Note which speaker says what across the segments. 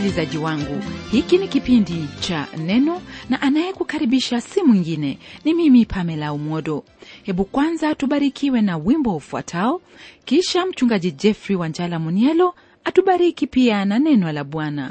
Speaker 1: msikilizaji wangu hiki ni kipindi cha neno na anayekukaribisha si mwingine ni mimi pamela umodo hebu kwanza tubarikiwe na wimbo ufuatao kisha mchungaji jeffrey wanjala munielo atubariki pia na neno la bwana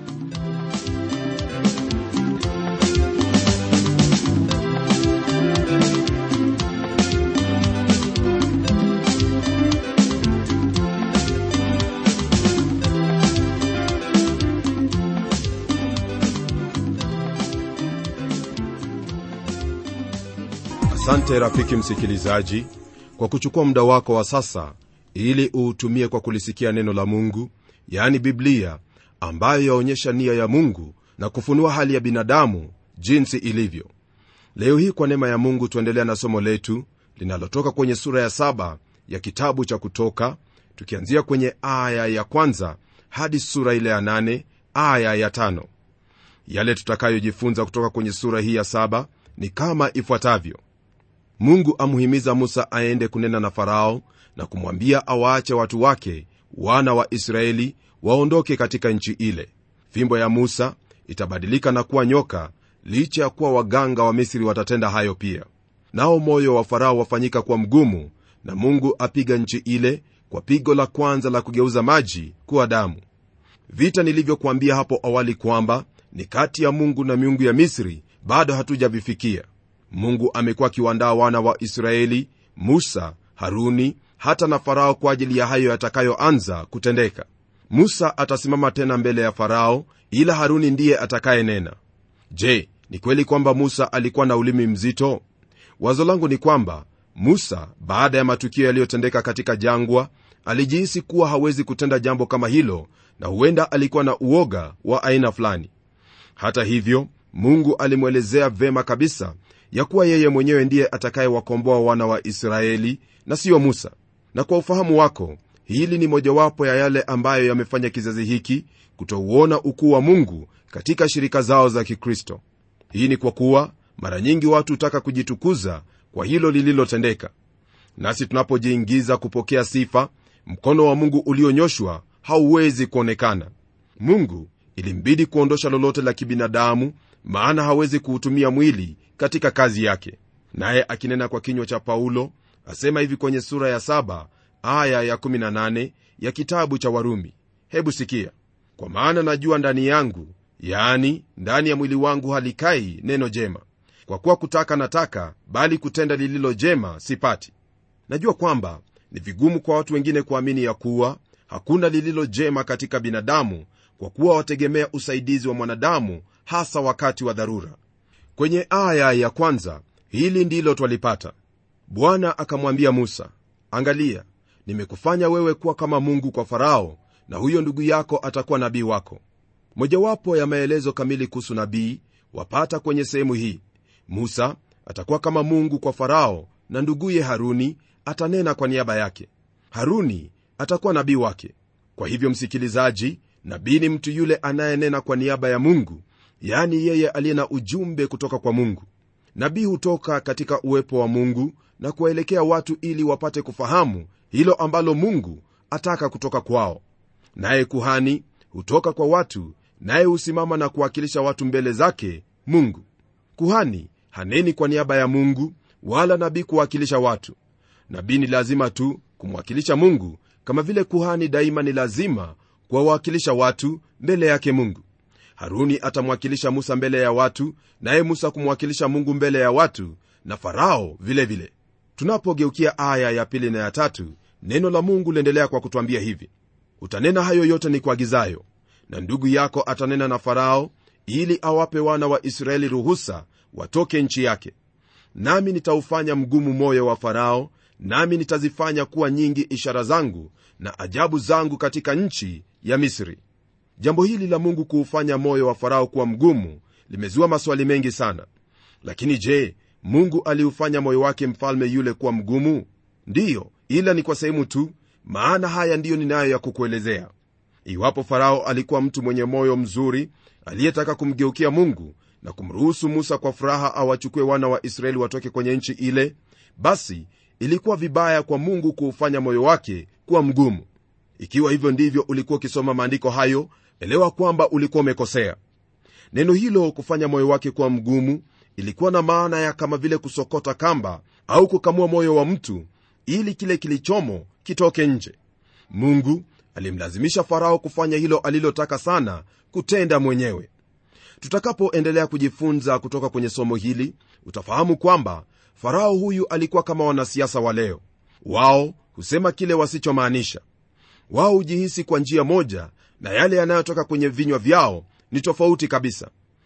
Speaker 2: asante rafiki msikilizaji kwa kuchukua muda wako wa sasa ili uutumie kwa kulisikia neno la mungu yaani biblia ambayo yaonyesha nia ya mungu na kufunua hali ya binadamu jinsi ilivyo leo hii kwa neema ya mungu tuendelea na somo letu linalotoka kwenye sura ya saba ya kitabu cha kutoka tukianzia kwenye aya ya kwanza hadi sura ile ya nane aya ya tano yale tutakayojifunza kutoka kwenye sura hii ya saba ni kama ifuatavyo mungu amhimiza musa aende kunena na farao na kumwambia awaache watu wake wana wa israeli waondoke katika nchi ile fimbo ya musa itabadilika na kuwa nyoka licha ya kuwa waganga wa misri watatenda hayo pia nao moyo wa farao wafanyika kuwa mgumu na mungu apiga nchi ile kwa pigo la kwanza la kugeuza maji kuwa damu vita nilivyokuambia hapo awali kwamba ni kati ya mungu na miungu ya misri bado hatujavifikia mungu amekuwa akiwaandaa wana wa israeli musa haruni hata na farao kwa ajili ya hayo yatakayoanza kutendeka musa atasimama tena mbele ya farao ila haruni ndiye atakayenena je ni kweli kwamba musa alikuwa na ulimi mzito wazo langu ni kwamba musa baada ya matukio yaliyotendeka katika jangwa alijihisi kuwa hawezi kutenda jambo kama hilo na huenda alikuwa na uoga wa aina fulani hata hivyo mungu alimwelezea vema kabisa ya kuwa yeye mwenyewe ndiye atakayewakomboa wana wa israeli na siyo musa na kwa ufahamu wako hili ni mojawapo ya yale ambayo yamefanya kizazi hiki kutouona ukuu wa mungu katika shirika zao za kikristo hii ni kwa kuwa mara nyingi watu hutaka kujitukuza kwa hilo lililotendeka nasi tunapojiingiza kupokea sifa mkono wa mungu ulionyoshwa hauwezi kuonekana mungu ilimbidi kuondosha lolote la kibinadamu maana hawezi kuutumia mwili katika kazi yake naye akinena kwa kinywa cha paulo asema hivi kwenye sura ya 7 aya ya 18 ya kitabu cha warumi hebu sikia kwa maana najua ndani yangu yaani ndani ya mwili wangu halikai neno jema kwa kuwa kutaka nataka bali kutenda lililo jema sipati najua kwamba ni vigumu kwa watu wengine kuamini ya kuwa hakuna lililo jema katika binadamu kwa kuwa wategemea usaidizi wa mwanadamu hasa wakati wa dharura kwenye aya ya kwanza hili ndilo twalipata bwana akamwambia musa angalia nimekufanya wewe kuwa kama mungu kwa farao na huyo ndugu yako atakuwa nabii wako mojawapo ya maelezo kamili kuhusu nabii wapata kwenye sehemu hii musa atakuwa kama mungu kwa farao na nduguye haruni atanena kwa niaba yake haruni atakuwa nabii wake kwa hivyo msikilizaji nabii ni mtu yule anayenena kwa niaba ya mungu yaani yeye aliye na ujumbe kutoka kwa mungu nabii hutoka katika uwepo wa mungu na kuwaelekea watu ili wapate kufahamu hilo ambalo mungu ataka kutoka kwao naye kuhani hutoka kwa watu naye husimama na kuwakilisha watu mbele zake mungu kuhani haneni kwa niaba ya mungu wala nabii kuwakilisha watu nabii ni lazima tu kumwakilisha mungu kama vile kuhani daima ni lazima kuwawakilisha watu mbele yake mungu haruni atamwakilisha musa mbele ya watu naye musa kumwakilisha mungu mbele ya watu na farao vilevile vile. tunapogeukia aya ya pili na ya tatu neno la mungu liendelea kwa kutwambia hivi utanena hayo yote ni kuagizayo na ndugu yako atanena na farao ili awape wana wa israeli ruhusa watoke nchi yake nami nitaufanya mgumu moyo wa farao nami nitazifanya kuwa nyingi ishara zangu na ajabu zangu katika nchi ya misri jambo hili la mungu kuufanya moyo wa farao kuwa mgumu limezua maswali mengi sana lakini je mungu aliufanya moyo wake mfalme yule kuwa mgumu ndiyo ila ni kwa sehemu tu maana haya ndiyo ninayo ya kukuelezea iwapo farao alikuwa mtu mwenye moyo mzuri aliyetaka kumgeukia mungu na kumruhusu musa kwa furaha awachukue wana wa israeli watoke kwenye nchi ile basi ilikuwa vibaya kwa mungu kuufanya moyo wake kuwa mgumu ikiwa hivyo ndivyo ulikuwa ukisoma maandiko hayo elewa kwamba ulikuwa umekosea neno hilo kufanya moyo wake kuwa mgumu ilikuwa na maana ya kama vile kusokota kamba au kukamua moyo wa mtu ili kile kilichomo kitoke nje mungu alimlazimisha farao kufanya hilo alilotaka sana kutenda mwenyewe tutakapoendelea kujifunza kutoka kwenye somo hili utafahamu kwamba farao huyu alikuwa kama wanasiasa wa leo wao husema kile wasichomaanisha wao hujihisi kwa njia moja na yale yanayotoka kwenye vinywa vyao ni tofauti kabisa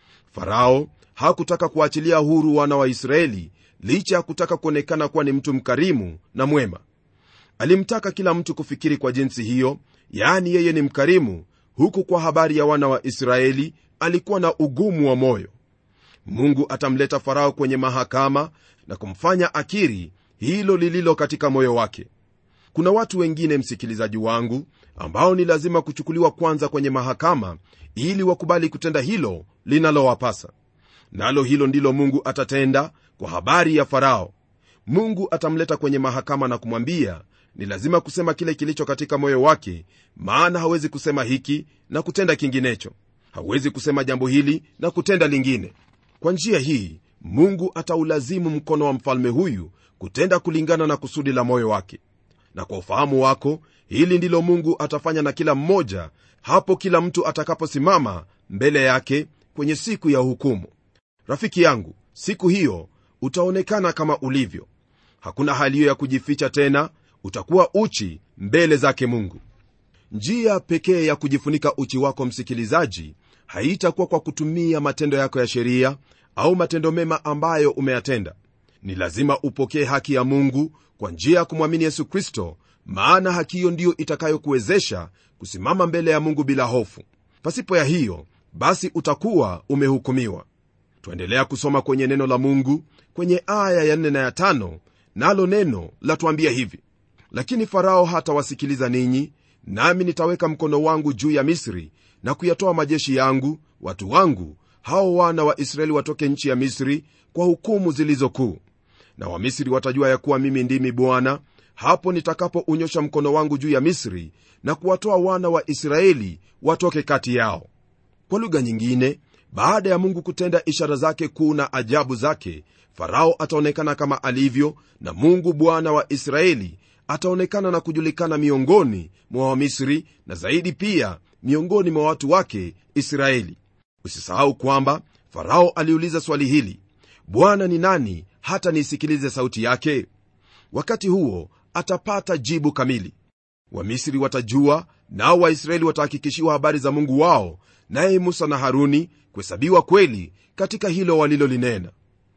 Speaker 2: farao hakutaka kuachilia huru wana wa israeli licha ya kutaka kuonekana kuwa ni mtu mkarimu na mwema alimtaka kila mtu kufikiri kwa jinsi hiyo yaani yeye ni mkarimu huku kwa habari ya wana wa israeli alikuwa na ugumu wa moyo mungu atamleta farao kwenye mahakama na kumfanya akiri hilo lililo katika moyo wake kuna watu wengine msikilizaji wangu ambao ni lazima kuchukuliwa kwanza kwenye mahakama ili wakubali kutenda hilo linalowapasa nalo hilo ndilo mungu atatenda kwa habari ya farao mungu atamleta kwenye mahakama na kumwambia ni lazima kusema kile kilicho katika moyo wake maana hawezi kusema hiki na kutenda kinginecho hawezi kusema jambo hili na kutenda lingine kwa njia hii mungu ataulazimu mkono wa mfalme huyu kutenda kulingana na kusudi la moyo wake na kwa ufahamu wako hili ndilo mungu atafanya na kila mmoja hapo kila mtu atakaposimama mbele yake kwenye siku ya hukumu rafiki yangu siku hiyo utaonekana kama ulivyo hakuna hali hiyo ya kujificha tena utakuwa uchi mbele zake mungu njia pekee ya kujifunika uchi wako msikilizaji haitakuwa kwa kutumia matendo yako ya sheria au matendo mema ambayo umeyatenda ni lazima upokee haki ya mungu kwa njia ya kumwamini yesu kristo maana haki hiyo ndiyo itakayokuwezesha kusimama mbele ya mungu bila hofu pasipo ya hiyo basi utakuwa umehukumiwa twaendelea kusoma kwenye neno la mungu kwenye aya ya 4 na ya 5 nalo neno latuambia hivi lakini farao hatawasikiliza ninyi nami nitaweka mkono wangu juu ya misri na kuyatoa majeshi yangu watu wangu hao wana wa israeli watoke nchi ya misri kwa hukumu zilizokuu na wamisri watajua ya kuwa mimi ndimi bwana hapo nitakapounyosha mkono wangu juu ya misri na kuwatoa wana wa israeli watoke kati yao kwa lugha nyingine baada ya mungu kutenda ishara zake kuu na ajabu zake farao ataonekana kama alivyo na mungu bwana wa israeli ataonekana na kujulikana miongoni mwa wamisri na zaidi pia miongoni mwa watu wake israeli usisahau kwamba farao aliuliza swali hili bwana ni nani hata niisikilize sauti yake wakati huo atapata jibu kamili wamisri watajua nao waisraeli watahakikishiwa habari za mungu wao naye musa na haruni kuhesabiwa kweli katika hilo walilolinena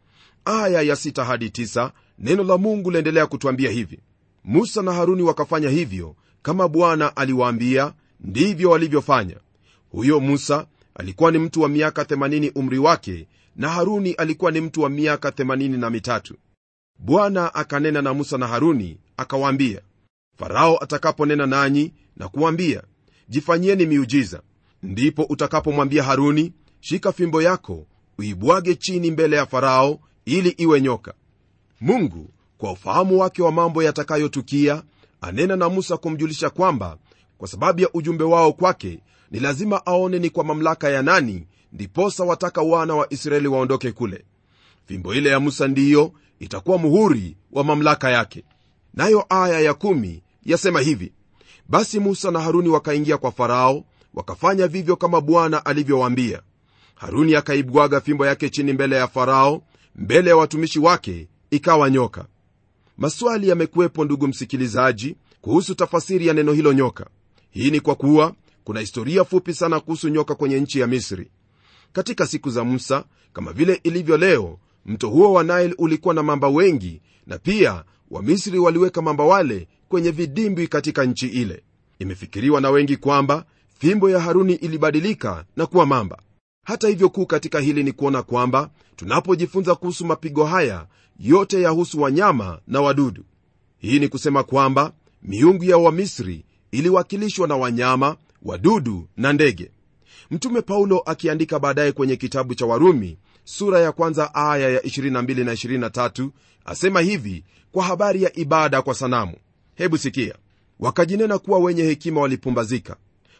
Speaker 2: aya ya 6 hadi 9 neno la mungu laendelea kutwambia hivi musa na haruni wakafanya hivyo kama bwana aliwaambia ndivyo walivyofanya huyo musa alikuwa ni mtu wa miaka 80 umri wake na haruni alikuwa ni mtu wa miaka 83 bwana akanena na musa na haruni akawaambia farao atakaponena nanyi na kuwambia jifanyieni miujiza ndipo utakapomwambia haruni shika fimbo yako uibwage chini mbele ya farao ili iwe nyoka mungu kwa ufahamu wake wa mambo yatakayotukia anena na musa kumjulisha kwamba kwa sababu ya ujumbe wao kwake ni lazima aone ni kwa mamlaka ya nani ndiposa wataka wana wa israeli waondoke kule fimbo ile ya musa ndiyo itakuwa muhuri wa mamlaka yake nayo aya ya kumi yasema hivi basi musa na haruni wakaingia kwa farao wakafanya vivyo kama bwana alivyowaambia haruni akaibwaga fimbo yake chini mbele ya farao mbele ya watumishi wake ikawa nyoka maswali yamekuwepo ndugu msikilizaji kuhusu tafasiri ya neno hilo nyoka hii ni kwa kuwa kuna historia fupi sana kuhusu nyoka kwenye nchi ya misri katika siku za musa kama vile ilivyo leo mto huo wa nile ulikuwa na mamba wengi na pia wamisri waliweka mamba wale kwenye vidimbwi katika nchi ile imefikiriwa na wengi kwamba fimbo ya haruni ilibadilika na kuwa mamba hata hivyo kuu katika hili ni kuona kwamba tunapojifunza kuhusu mapigo haya yote yahusu wanyama na wadudu hii ni kusema kwamba miungu ya wamisri iliwakilishwa na wanyama wadudu na ndege mtume paulo akiandika baadaye kwenye kitabu cha warumi sura ya kwanza aya ya 22 na 23 asema hivi kwa habari ya ibada kwa sanamu hebu sikia wakajinena kuwa wenye hekima walipumbazika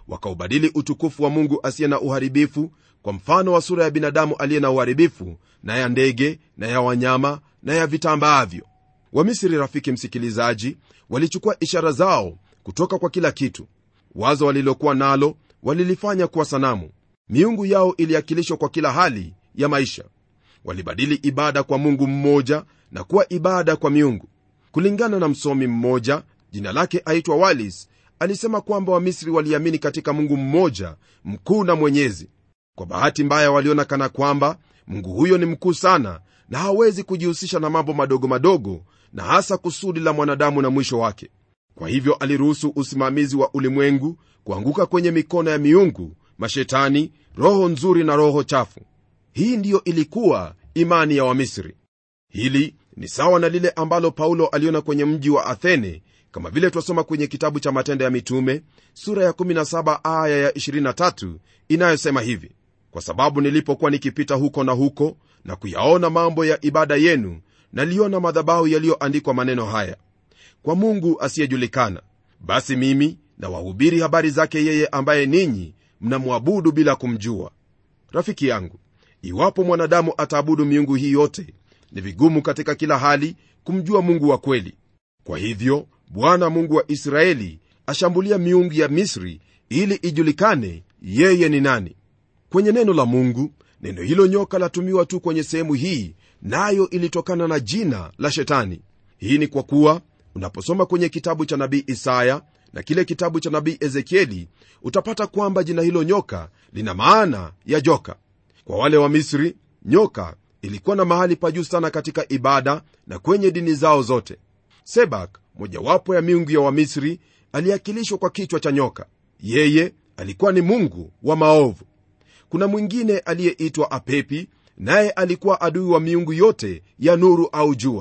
Speaker 2: wakaubadili utukufu wa mungu asiye na uharibifu kwa mfano wa sura ya binadamu aliye na uharibifu na ya ndege na ya wanyama na ya vitambaavyo wamisri rafiki msikilizaji walichukua ishara zao kutoka kwa kila kitu wazo walilokuwa nalo walilifanya kuwa sanamu miungu yao iliakilishwa kwa kila hali ya maisha walibadili ibada kwa mungu mmoja na kuwa ibada kwa miungu kulingana na msomi mmoja jina lake aitwa walis alisema kwamba wamisri waliamini katika mungu mmoja mkuu na mwenyezi kwa bahati mbaya waliona kana kwamba mungu huyo ni mkuu sana na hawezi kujihusisha na mambo madogo madogo na hasa kusudi la mwanadamu na mwisho wake kwa hivyo aliruhusu usimamizi wa ulimwengu kuanguka kwenye mikono ya miungu mashetani roho nzuri na roho chafu hii ndiyo ilikuwa imani ya wamisri hili ni sawa na lile ambalo paulo aliona kwenye mji wa athene kama vile twasoma kwenye kitabu cha matendo ya mitume sura ya 17 aya ya 23 inayosema hivi kwa sababu nilipokuwa nikipita huko na huko na kuyaona mambo ya ibada yenu naliona madhabahu yaliyoandikwa maneno haya kwa mungu asiyejulikana basi mimi na wahubiri habari zake yeye ambaye ninyi mnamwabudu bila kumjua rafiki yangu iwapo mwanadamu ataabudu miungu hii yote ni vigumu katika kila hali kumjua mungu wa kweli kwa hivyo bwana mungu wa israeli ashambulia miungu ya misri ili ijulikane yeye ni nani kwenye neno la mungu neno hilo nyoka latumiwa tu kwenye sehemu hii nayo na ilitokana na jina la shetani hii ni kwa kuwa unaposoma kwenye kitabu cha nabii isaya na kile kitabu cha nabii ezekieli utapata kwamba jina hilo nyoka lina maana ya joka kwa wale wa misri nyoka ilikuwa na mahali pa juu sana katika ibada na kwenye dini zao zote sebak mojawapo ya miungu ya wamisri aliakilishwa kwa kichwa cha nyoka yeye alikuwa ni mungu wa maovu kuna mwingine aliyeitwa apepi naye alikuwa adui wa miungu yote ya nuru au jua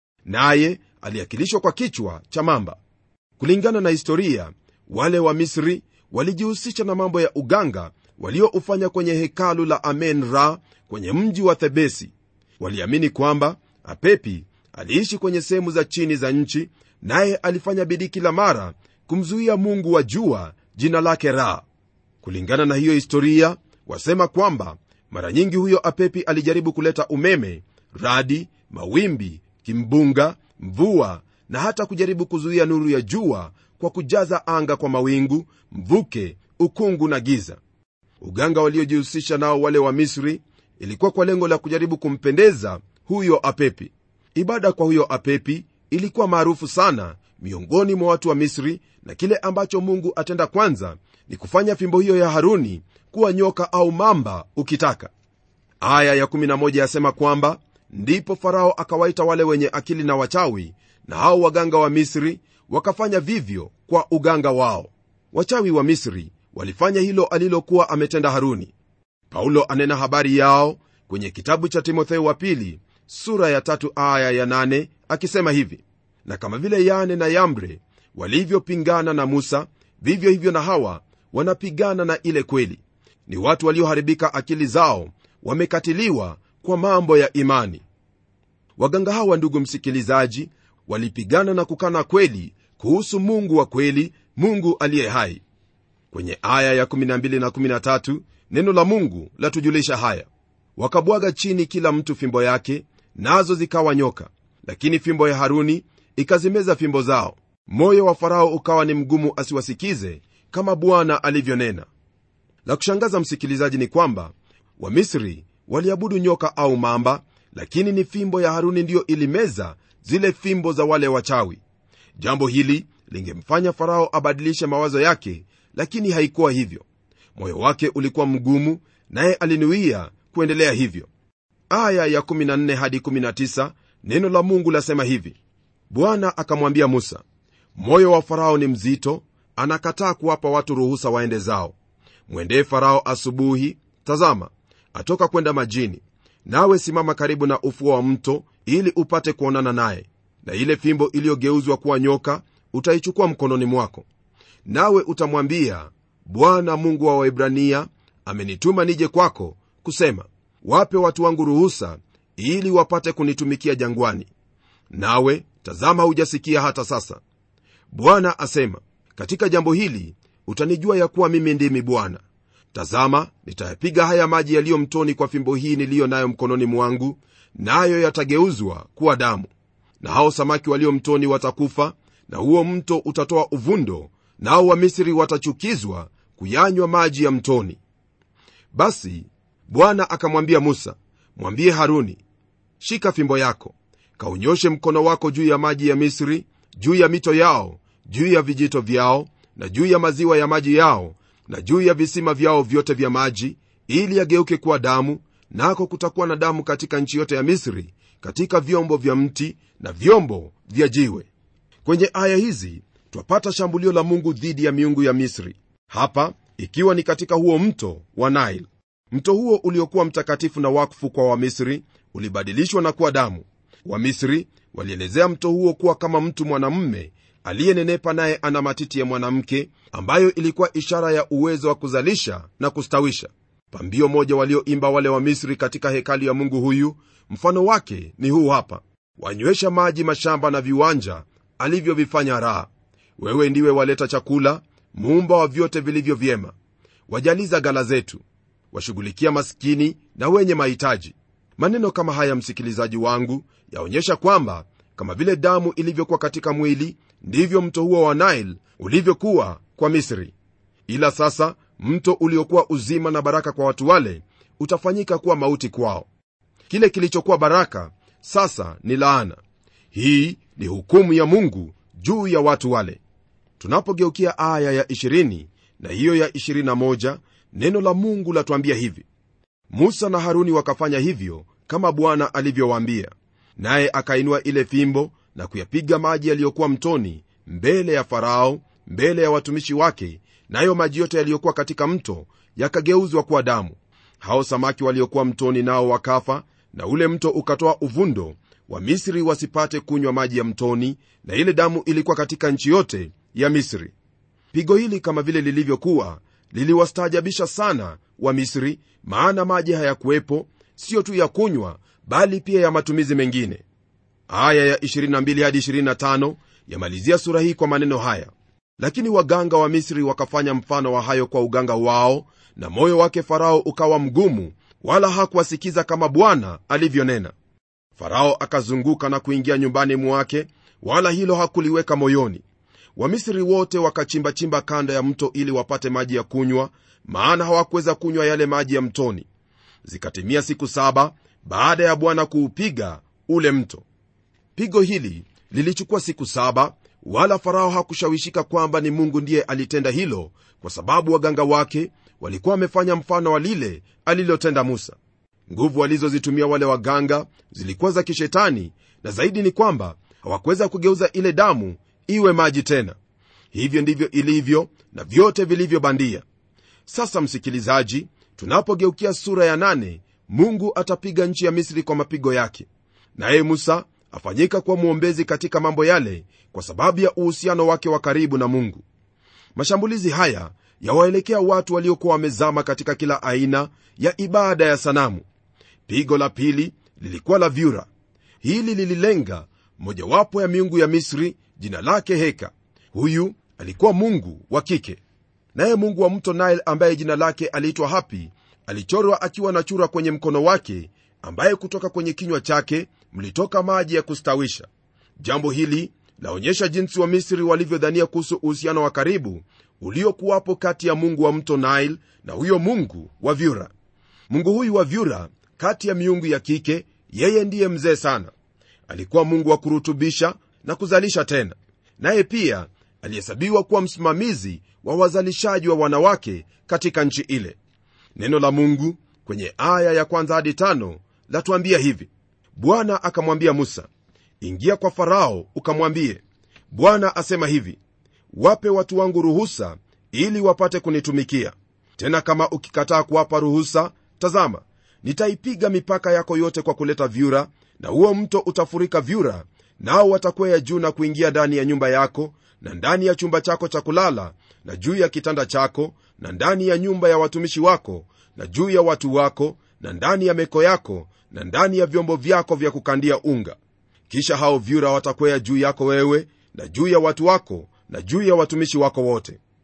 Speaker 2: naye aliakilishwa kwa kichwa cha mamba kulingana na historia wale wa misri walijihusisha na mambo ya uganga walioufanya kwenye hekalu la amen ra kwenye mji wa thebesi waliamini kwamba apepi aliishi kwenye sehemu za chini za nchi naye alifanya bidii kila mara kumzuia mungu wa jua jina lake ra kulingana na hiyo historia wasema kwamba mara nyingi huyo apepi alijaribu kuleta umeme radi mawimbi kimbunga mvua na hata kujaribu kuzuia nuru ya jua kwa kujaza anga kwa mawingu mvuke ukungu na giza uganga waliojihusisha nao wale wa misri ilikuwa kwa lengo la kujaribu kumpendeza huyo apepi ibada kwa huyo apepi ilikuwa maarufu sana miongoni mwa watu wa misri na kile ambacho mungu atenda kwanza ni kufanya fimbo hiyo ya haruni kuwa nyoka au mamba ukitaka aya ya11 yasema kwamba ndipo farao akawaita wale wenye akili na wachawi na hao waganga wa misri wakafanya vivyo kwa uganga wao wachawi wa misri walifanya hilo alilokuwa ametenda haruni paulo anena habari yao kwenye kitabu cha timotheo wa pili sura ya tatu aya ya nane akisema hivi na kama vile yane na yambre walivyopingana na musa vivyo hivyo na hawa wanapigana na ile kweli ni watu walioharibika akili zao wamekatiliwa kwa mambo ya imani waganga hawa ndugu msikilizaji walipigana na kukana kweli kuhusu mungu wa kweli mungu aliye hai kwenye aya ya 12 na 13 neno la mungu latujulisha haya wakabwaga chini kila mtu fimbo yake nazo zikawa nyoka lakini fimbo ya haruni ikazimeza fimbo zao moyo wa farao ukawa ni mgumu asiwasikize kama bwana alivyonena la kushangaza msikilizaji ni kwamba wamisri waliabudu nyoka au mamba lakini ni fimbo ya haruni ndiyo ilimeza zile fimbo za wale wachawi jambo hili lingemfanya farao abadilishe mawazo yake lakini haikuwa hivyo moyo wake ulikuwa mgumu naye alinuia kuendelea hivyo aya ya 14 hadi 19 neno la mungu lasema hivi bwana akamwambia musa moyo wa farao ni mzito anakataa kuwapa watu ruhusa waende zao mwendee farao asubuhi tazama atoka kwenda majini nawe simama karibu na ufuo wa mto ili upate kuonana naye na ile fimbo iliyogeuzwa kuwa nyoka utaichukua mkononi mwako nawe utamwambia bwana mungu wa waibrania amenituma nije kwako kusema wape watu wangu ruhusa ili wapate kunitumikia jangwani nawe tazama hujasikia hata sasa bwana asema katika jambo hili utanijua ya kuwa mimi ndimi bwana tazama nitayapiga haya maji yaliyo mtoni kwa fimbo hii niliyo nayo mkononi mwangu nayo yatageuzwa kuwa damu na hao samaki walio mtoni watakufa na huo mto utatoa uvundo nao wamisri watachukizwa kuyanywa maji ya mtoni basi bwana akamwambia musa mwambie haruni shika fimbo yako kaunyoshe mkono wako juu ya maji ya misri juu ya mito yao juu ya vijito vyao na juu ya maziwa ya maji yao na juu ya visima vyao vyote vya maji ili yageuke kuwa damu nako kutakuwa na damu katika nchi yote ya misri katika vyombo vya mti na vyombo vya jiwe kwenye aya hizi twapata shambulio la mungu dhidi ya miungu ya misri hapa ikiwa ni katika huo mto wa nile mto huo uliokuwa mtakatifu na wakfu kwa wamisri ulibadilishwa na kuwa damu wamisri walielezea mto huo kuwa kama mtu mwanamume aliyenenepa naye ana matiti ya mwanamke ambayo ilikuwa ishara ya uwezo wa kuzalisha na kustawisha pambio moja walioimba wale wa misri katika hekalu ya mungu huyu mfano wake ni huu hapa wanywesha maji mashamba na viwanja alivyovifanya raha wewe ndiwe waleta chakula muumba wa vyote vilivyo vyema wajaliza gala zetu washughulikia maskini na wenye mahitaji maneno kama haya msikilizaji wangu yaonyesha kwamba kama vile damu ilivyokuwa katika mwili ndivyo mto huo wa nile ulivyokuwa kwa misri ila sasa mto uliokuwa uzima na baraka kwa watu wale utafanyika kuwa mauti kwao kile kilichokuwa baraka sasa ni laana hii ni hukumu ya mungu juu ya watu wale tunapogeukia aya ya 20 na hiyo ya 21 neno la mungu latuambia hivi musa na haruni wakafanya hivyo kama bwana alivyowaambia naye akainua ile fimbo na kuyapiga maji yaliyokuwa mtoni mbele ya farao mbele ya watumishi wake nayo maji yote yaliyokuwa katika mto yakageuzwa kuwa damu hao samaki waliokuwa mtoni nao wakafa na ule mto ukatoa uvundo wa misri wasipate kunywa maji ya mtoni na ile damu ilikuwa katika nchi yote ya misri pigo hili kama vile lilivyokuwa liliwastaajabisha sana wa misri maana maji hayakuwepo siyo tu ya kunywa bali pia ya matumizi mengine aya ya 22 hadi 25 yamalizia sura hii kwa maneno haya lakini waganga wa misri wakafanya mfano wa hayo kwa uganga wao na moyo wake farao ukawa mgumu wala hakuwasikiza kama bwana alivyonena farao akazunguka na kuingia nyumbani mwake wala hilo hakuliweka moyoni wamisri wote wakachimbachimba kando ya mto ili wapate maji ya kunywa maana hawakuweza kunywa yale maji ya mtoni zikatimia siku saba baada ya bwana kuupiga ule mto pigo hili lilichukua siku saba wala farao hakushawishika kwamba ni mungu ndiye alitenda hilo kwa sababu waganga wake walikuwa wamefanya mfano wa lile alilotenda musa nguvu walizozitumia wale waganga zilikuwa za kishetani na zaidi ni kwamba hawakuweza kugeuza ile damu iwe maji tena hivyo ndivyo ilivyo na vyote vilivyobandia sasa msikilizaji tunapogeukia sura ya nane, mungu atapiga nchi ya misri kwa mapigo yake naye musa afanyika kuwa mwombezi katika mambo yale kwa sababu ya uhusiano wake wa karibu na mungu mashambulizi haya yawaelekea watu waliokuwa wamezama katika kila aina ya ibada ya sanamu pigo la pili lilikuwa la vyura hili lililenga mojawapo ya miungu ya misri jina lake heka huyu alikuwa mungu wa kike naye mungu wa mto nile ambaye jina lake aliitwa hapi alichorwa akiwa na chura kwenye mkono wake ambaye kutoka kwenye kinywa chake mlitoka maji ya kustawisha jambo hili laonyesha jinsi wa misri walivyodhania kuhusu uhusiano wa karibu uliokuwapo kati ya mungu wa mto nile na huyo mungu wa vyura mungu huyu wa vyura kati ya miungu ya kike yeye ndiye mzee sana alikuwa mungu wa kurutubisha na kuzalisha tena naye pia alihesabiwa kuwa msimamizi wa wazalishaji wa wanawake katika nchi ile neno la mungu kwenye aya ya kwanza hadi tano latuambia hivi bwana akamwambia musa ingia kwa farao ukamwambie bwana asema hivi wape watu wangu ruhusa ili wapate kunitumikia tena kama ukikataa kuwapa ruhusa tazama nitaipiga mipaka yako yote kwa kuleta vyura na huo mto utafurika vyura nao watakwea juu na kuingia ndani ya nyumba yako na ndani ya chumba chako cha kulala na juu ya kitanda chako na ndani ya nyumba ya watumishi wako na juu ya watu wako na ndani ya meko yako na ndani ya vyombo vyako vya kukandia unga kisha hao vyura watakwea juu yako wewe na juu ya watu wako na juu ya watumishi wako wote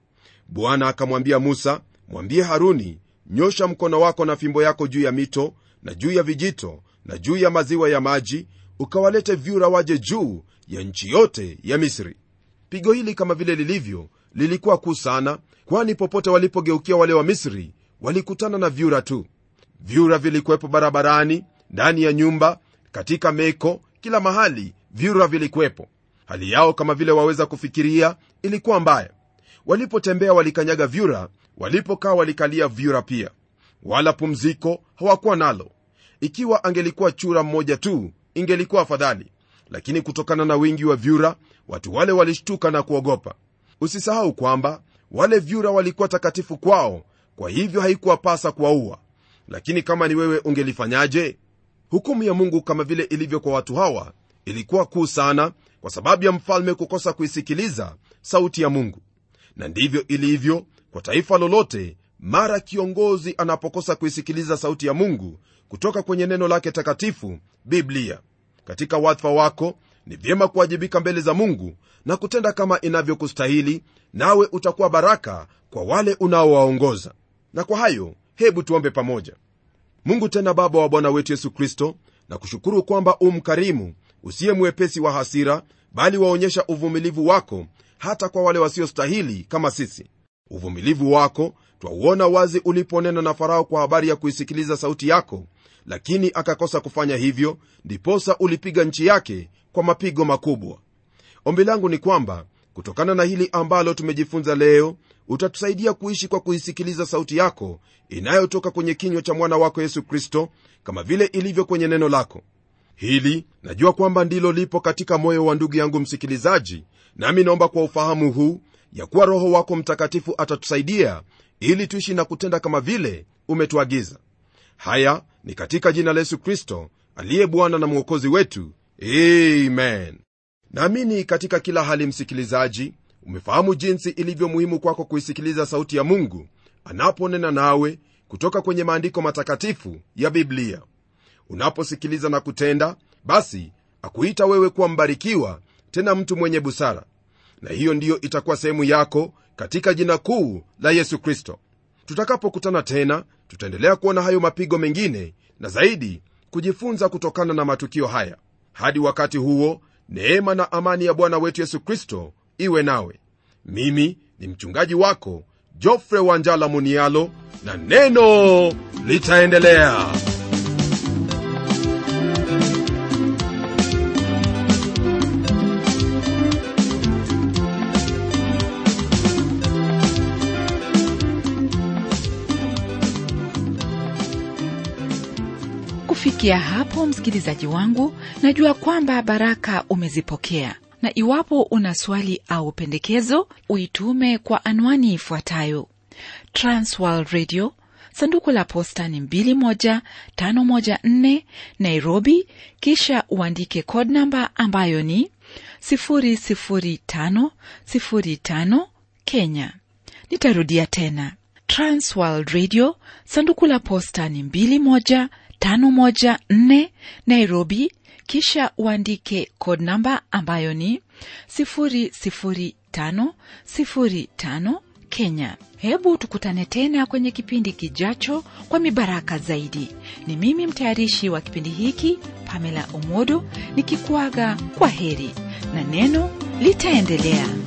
Speaker 2: bwana akamwambia musa mwambie haruni nyosha mkono wako na fimbo yako juu ya mito na juu ya vijito na juu ya maziwa ya maji ukawalete vyura waje juu ya nchi yote ya misri pigo hili kama vile lilivyo lilikuwa kuu sana kwani popote walipogeukia wale wa misri walikutana na vyura tu vyura vilikuwepo barabarani ndani ya nyumba katika meko kila mahali vyura vilikuwepo hali yao kama vile waweza kufikiria ilikuwa mbaya walipotembea walikanyaga vyura walipokaa walikalia vyura pia wala pumziko hawakuwa nalo ikiwa angelikuwa chura mmoja tu ingelikuwa afadhali lakini kutokana na wingi wa vyura watu wale walishtuka na kuogopa usisahau kwamba wale vyura walikuwa takatifu kwao kwa hivyo haikuwapasa kuwaua lakini kama ni wewe ungelifanyaje hukumu ya mungu kama vile ilivyo kwa watu hawa ilikuwa kuu sana kwa sababu ya mfalme kukosa kuisikiliza sauti ya mungu na ndivyo ilivyo kwa taifa lolote mara kiongozi anapokosa kuisikiliza sauti ya mungu kutoka kwenye neno lake takatifu biblia katika wadhifa wako ni vyema kuwajibika mbele za mungu na kutenda kama inavyokustahili nawe utakuwa baraka kwa wale unaowaongoza na kwa hayo hebu tuombe pamoja mungu tena baba wa bwana wetu yesu kristo na kushukuru kwamba umkarimu usiye mwepesi wa hasira bali waonyesha uvumilivu wako hata kwa wale wasiostahili kama sisi uvumilivu wako twauona wazi uliponena na farao kwa habari ya kuisikiliza sauti yako lakini akakosa kufanya hivyo ndiposa ulipiga nchi yake kwa mapigo makubwa ombi langu ni kwamba kutokana na hili ambalo tumejifunza leo utatusaidia kuishi kwa kuisikiliza sauti yako inayotoka kwenye kinywa cha mwana wako yesu kristo kama vile ilivyo kwenye neno lako hili najua kwamba ndilo lipo katika moyo wa ndugu yangu msikilizaji nami naomba kwa ufahamu huu ya kuwa roho wako mtakatifu atatusaidia ili tuishi na kutenda kama vile umetuagiza haya ni katika jina la yesu kristo aliye bwana na mwokozi wetu amen naamini katika kila hali msikilizaji umefahamu jinsi ilivyo muhimu kwako kuisikiliza sauti ya mungu anaponena nawe kutoka kwenye maandiko matakatifu ya biblia unaposikiliza na kutenda basi akuita wewe kuwa mbarikiwa tena mtu mwenye busara na hiyo ndiyo itakuwa sehemu yako katika jina kuu la yesu kristo tutakapokutana tena tutaendelea kuona hayo mapigo mengine na zaidi kujifunza kutokana na matukio haya hadi wakati huo neema na amani ya bwana wetu yesu kristo iwe nawe mimi ni mchungaji wako jofre wanjala munialo na neno litaendelea
Speaker 1: kufikia hapo msikilizaji wangu najua kwamba baraka umezipokea na iwapo una swali au pendekezo uitume kwa anwani ifuatayo transworld radio sanduku la posta ni 21514 nairobi kisha uandike code namba ambayo ni 00505 kenya nitarudia tena transworld radio sanduku la posta ni 21514 nairobi kisha uandike code namba ambayo ni 00505 kenya hebu tukutane tena kwenye kipindi kijacho kwa mibaraka zaidi ni mimi mtayarishi wa kipindi hiki pamela omodo nikikuaga kwa heri na neno litaendelea